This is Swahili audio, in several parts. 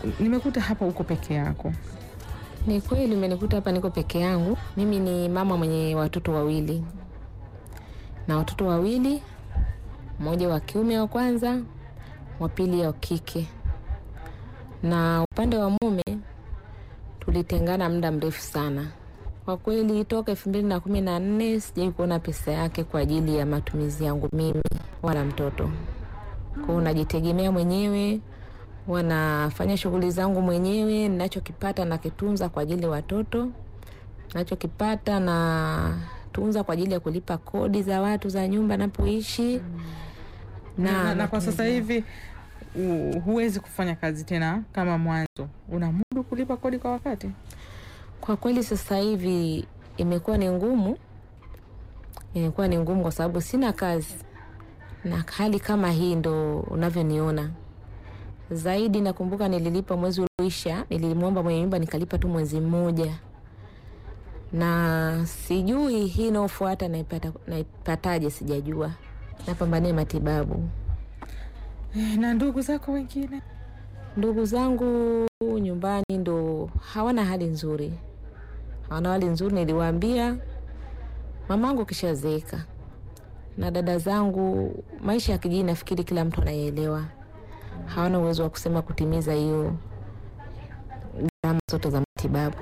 nimekuta hapa uko peke yako. Ni kweli umenikuta hapa niko peke yangu. Mimi ni mama mwenye watoto wawili na watoto wawili, mmoja wa kiume wa kwanza, wa pili wa kike. Na upande wa mume tulitengana muda mrefu sana kwa kweli, toka elfu mbili na kumi na nne sijai kuona pesa yake kwa ajili ya matumizi yangu mimi wala mtoto. Kwao najitegemea mwenyewe, wanafanya shughuli zangu mwenyewe. Ninachokipata nakitunza kwa ajili ya watoto, nachokipata na tunza kwa ajili ya kulipa kodi za watu za nyumba napoishi Na, na, na kwa natunza- sasa hivi u- huwezi kufanya kazi tena kama mwanzo, unamudu kulipa kodi kwa wakati? Kwa kweli sasa hivi imekuwa ni ngumu, imekuwa ni ngumu kwa sababu sina kazi, na hali kama hii ndo unavyoniona zaidi. Nakumbuka nililipa mwezi ulioisha, nilimwomba mwenye nyumba nikalipa tu mwezi mmoja, na sijui hii inayofuata naipata naipataje, sijajua. Napambania matibabu. Eh, na ndugu zako wengine? Ndugu zangu nyumbani ndo hawana hali nzuri, hawana hali nzuri. Niliwaambia mamangu kishazeeka, na dada zangu, maisha ya kijijini nafikiri kila mtu anayeelewa, hawana uwezo wa kusema kutimiza hiyo gharama zote za matibabu.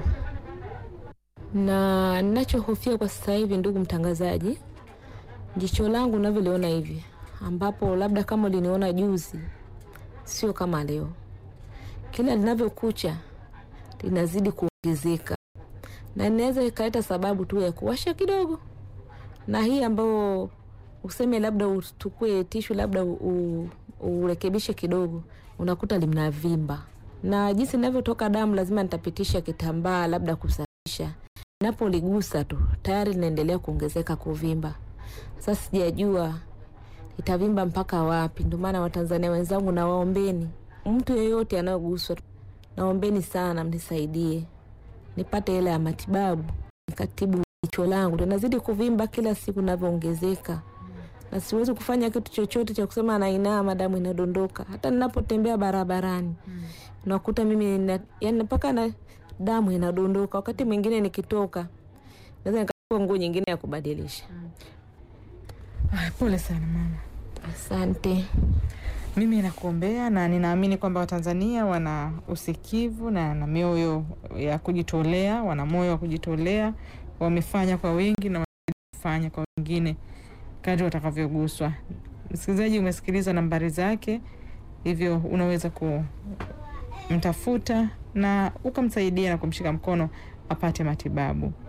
Na ninachohofia kwa sasa hivi, ndugu mtangazaji, jicho langu unavyoliona hivi, ambapo labda kama uliniona juzi, sio kama leo kila linavyokucha linazidi kuongezeka, na inaweza ikaleta sababu tu ya kuwasha kidogo, na hii ambayo useme labda utukue tishu labda u- u- urekebishe kidogo, unakuta linavimba, na jinsi linavyotoka damu lazima nitapitisha kitambaa labda kusafisha. Napoligusa tu tayari linaendelea kuongezeka kuvimba. Sasa sijajua itavimba mpaka wapi. Ndio maana Watanzania wenzangu, nawaombeni mtu yeyote anayoguswa, naombeni sana mnisaidie nipate hela ya matibabu, nikatibu jicho langu linazidi kuvimba kila siku navyoongezeka, na siwezi kufanya kitu chochote cha kusema nainama, damu inadondoka. Hata ninapotembea barabarani unakuta mimi nina- yani mpaka na damu inadondoka. Wakati mwingine nikitoka naweza nikachukua nguo nyingine ya kubadilisha. Ay, pole sana mama. Asante. Mimi nakuombea na ninaamini kwamba Watanzania wana usikivu na na mioyo ya kujitolea, wana moyo wa kujitolea, wamefanya kwa wengi na watafanya kwa wengine kadri watakavyoguswa. Msikilizaji, umesikiliza nambari zake, hivyo unaweza kumtafuta na ukamsaidia na kumshika mkono apate matibabu.